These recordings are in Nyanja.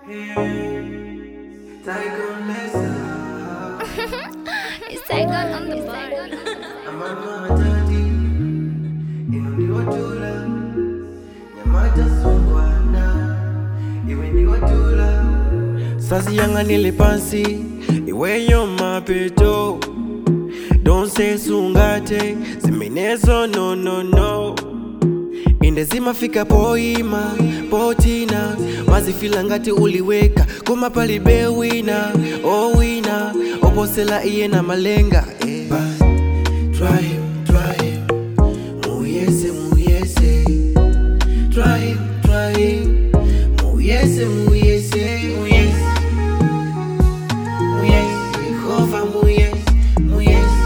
It's Tygon on the bar. sasiyang'anile pansi iweyo mapeto donse sungate zimenezo no no no inde zimafika poima potina wazifila ngati uliweka koma palibe wina owina oposela iye na malenga eh. But try him, try him. Muyese, muyese. Try him, try him. Muyese, muyese, muyese. Muyese, Yehova, muyese, muyese.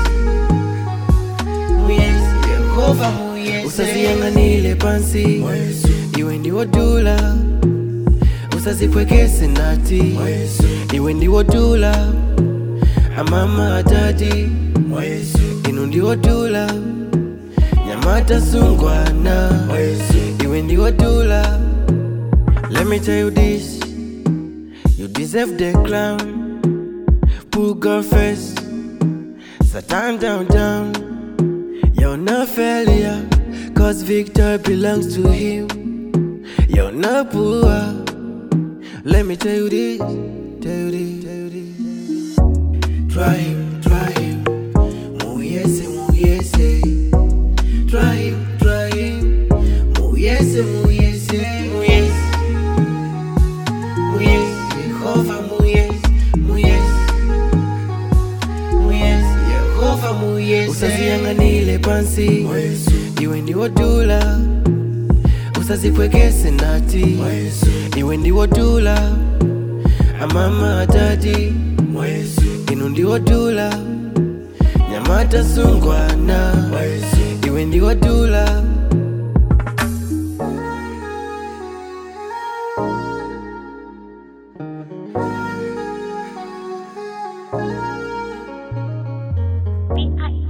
Muyese, Yehova, muyese. Usaziyang'anile pansi iwe ndiwo dula usazipwekese nati iwe ndiwo dula amama atati inu ndiwo dula nyamata sungwana iwe ndiwo dula let me tell you this you deserve the crown put God first satan down down you're not failure cause victory belongs to him you're not poor let me tell you this tell you this tell you this Try him, try him. Muyese, muyese. Try him, try him. Muyese, muyese, muyese. Muyese, Yehova, muyese, muyese. Muyese, Yehova, muyese. Usaziyang'anile pansi iwe ndiwo dula usazipwekese nati iwe ndiwo dula amama atati inu ndiwo dula nyamata sungwana iwe ndiwo dula B I